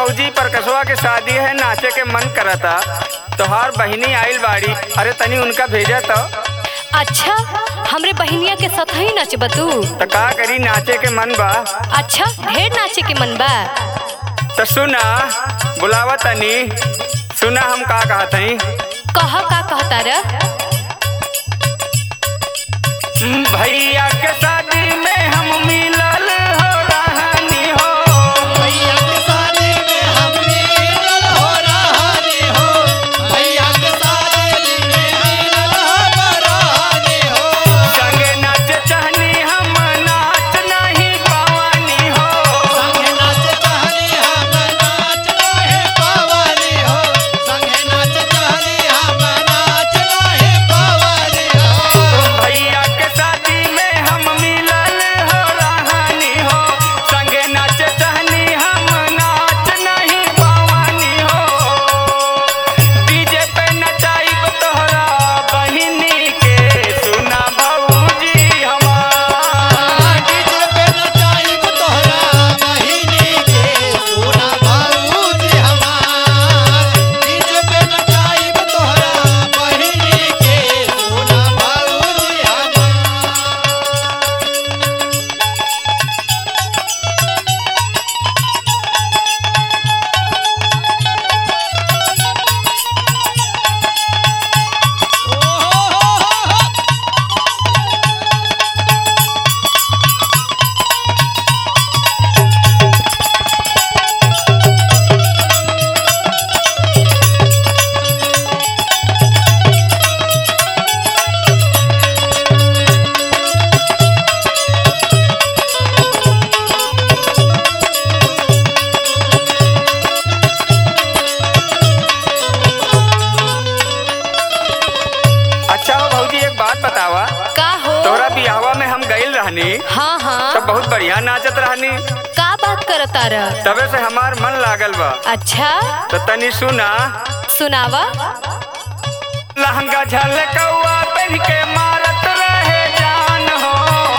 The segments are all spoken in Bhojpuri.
भौजी परकसवा के शादी है नाचे के मन करता तोहार बहिनी आइल बाड़ी अरे तनी उनका भेजा तो अच्छा हमरे बहिनिया के साथ ही नाचबा तू तो का करी नाचे के मन बा अच्छा ढेर नाचे के मन बा तो सुना बुलावा तनी सुना हम का कहत हई कह का कहता रे भैया के शादी में हम मिलल हो रहनी हो भैया के शादी में हम मिलल हो रहनी हो भैया के शादी में मिलल हो रहनी हो संगे नाच चाहनी हम नाच नहीं पावनी हो संगे नाच चाहनी हम नाच रहे पवानी हो संगे नाच चाहनी हम नाच रहे पवानी हो भैया के शादी में हम मिलल हो रहनी हो संगे नाच चाहनी हम नाच नहीं पावनी हो डीजे पे नचाइब तोहरा बहिनी के सुना भौजी हमार डीजे पे नचाइब तोहरा बहिनी के सोना भौजी हमार डीजे पे नचाइब तोहरा बहिनी के सोना भौजी हमार अच्छा हो भौजी एक बात बतावा का हो तोरा बियाहवा में हम गइल रहनी हाँ हाँ तब बहुत बढ़िया नाचत रहनी का बात करता रे तबे से हमार मन लागल बा अच्छा तो तनी सुना सुनावा लहंगा झलकौआ पहन के मारत रहे जान हो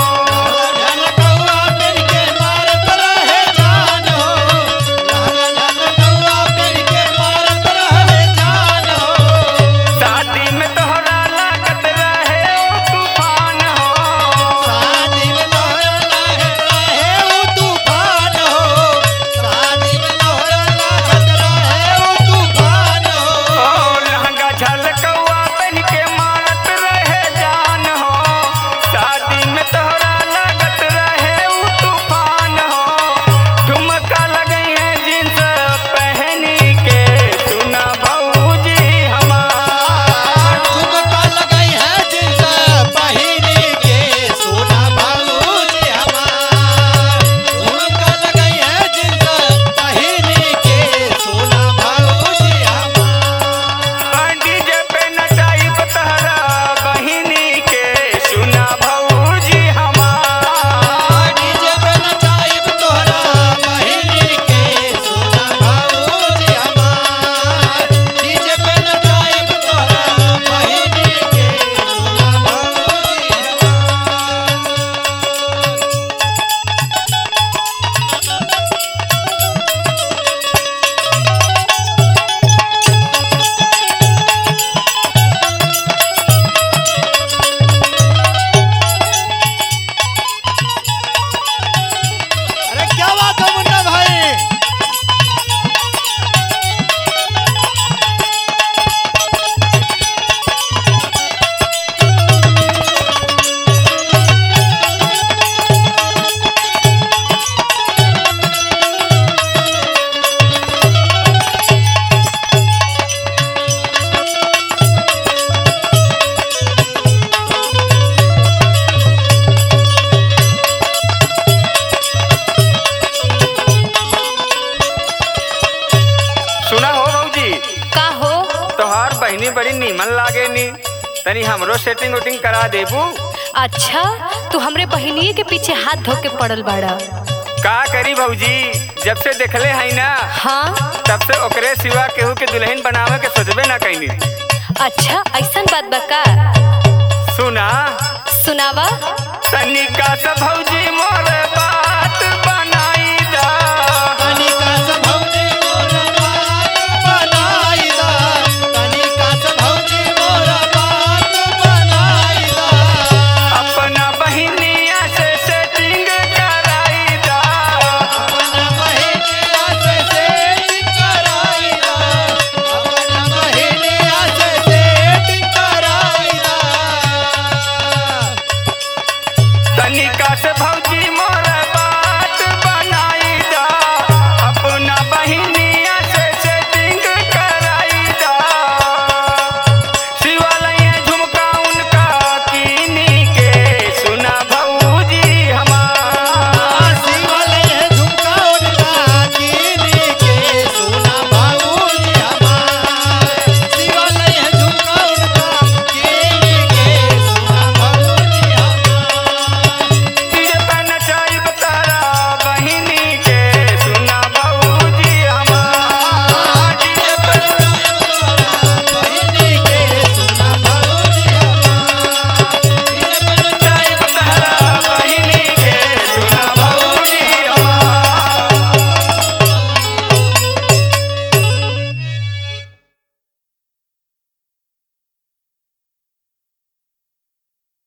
झलकौआ पेड़ के मारत रहे जान हो लाल झलकौआ पेड़ के मारत रहे जान हो शादी में तोहरा लागत रहे ओ तूफान हो शादी में लोहरा लहे रहे ऊ तूफान हो शादी में लोहरा लागत रहे ऊ तूफान हो ओ लहंगा झलकौआ पहन के मारत रहे जान हो शादी में तोहरा लागत रहे ऊ तूफान हो ठुमका लगई है जींस पहनी के सुना भौजी हमार ठुमका लगई है जिनसे पहिरी के सोना भौजी हमार ठुमका लगई है जिनसे पहिरी के सोना भौजी हमार डीजे पे नचाई तहरा बहिनी के सुना भौजी हमार डीजे पे नचाइब तोहरा बहिनी के सोना भौजी हमार डीजे पे नचाइब तोहरा बहिनी के सोना भौजी हमार अरे क्या बात है मुन्ना भाई सुना हो भौजी का हो तोहार बहिनी बड़ी नीमन लागे नी तनी हमरो सेटिंग उटिंग करा देबू अच्छा तू हमरे बहिनिये के पीछे हाथ धो के पड़ल बाड़ा का करी भौजी जब से देखले हई ना हाँ तब से ओकरे सिवा केहू के दुल्हन बनावे के सोचबे ना कैनी अच्छा ऐसन बात बा का सुना सुनावा तनिका से भौजी मोर बात बनाई दा कनिका से भौजी मोर तनिका से भौजी मोर